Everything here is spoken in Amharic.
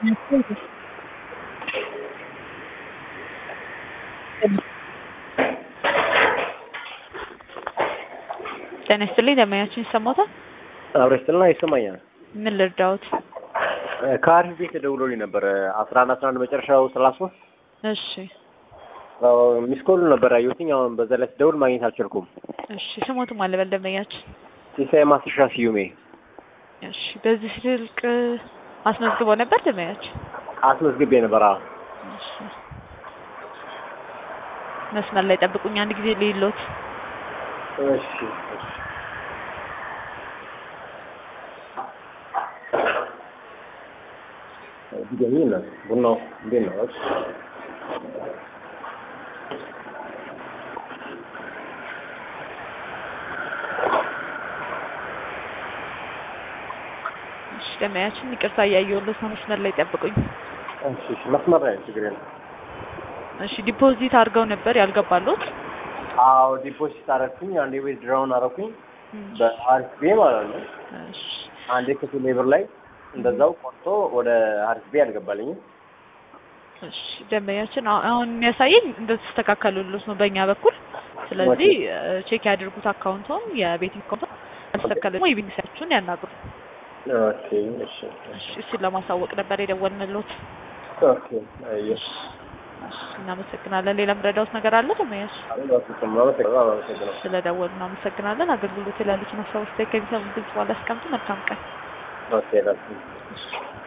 ጤና ይስጥልኝ ደንበኛችን ይሰማዎታል? አብረስትና ይሰማኛል። ምን ልርዳዎት? ከአሪፍ ቤት ደውሎልኝ ነበር አስራ አንድ አስራ አንድ መጨረሻው ሰላሳ ሶስት እሺ ሚስኮሉ ነበር ያየሁትኝ። አሁን በዛ ላይ ስደውል ማግኘት አልቻልኩም። እሺ ስሞትም አለ በል ደንበኛችን። ሲሳይ ማስሻ ስዩሜ እሺ በዚህ ስልክ አስመዝግበው ነበር ደንበኛችን? አስመዝግቤ ነበር። አዎ እሺ መስመር ላይ ጠብቁኝ አንድ ጊዜ ልይሎት። እሺ እሺ ዲገኝ ነው ቡናው እንዴት ነው? እሺ እሺ ደንበኛችን ይቅርታ እያየሁለት ነው። መስመር ላይ ጠብቁኝ። እሺ እሺ መስመር ላይ ችግር የለም። እሺ ዲፖዚት አድርገው ነበር ያልገባሉት? አዎ ዲፖዚት አረኩኝ። አንዴ ቤት ድራውን አረኩኝ በአሪፍ ቤ ማለት ነው። እሺ አንዴ ክፍል ሌብር ላይ እንደዛው ቆርጦ ወደ አሪፍ ቤ አልገባልኝም። እሺ ደንበኛችን አሁ- አሁን የሚያሳየኝ እንደተስተካከሉልዎት ነው በእኛ በኩል። ስለዚህ ቼክ ያድርጉት አካውንቶም የቤቲንግ አካውንቶም አልተስተካከለ ደግሞ የቢንግ ሳይታችሁን ያናግሩ። ኦኬ እሺ እሺ እሱን ለማሳወቅ ነበር የደወልንልዎት። ኦኬ አየሽ እሺ እናመሰግናለን። ሌላ ምረዳውት ነገር አለ ደንበኛች? አመሰግናለሁ። ስለደወሉ እናመሰግናለን። አገልግሎት ያሉትን ሀሳብ አስተያየት ከሚሰሙ ግልጽ ባለ አስቀምጡ። መልካም ቀን። ኦኬ ላስ እሺ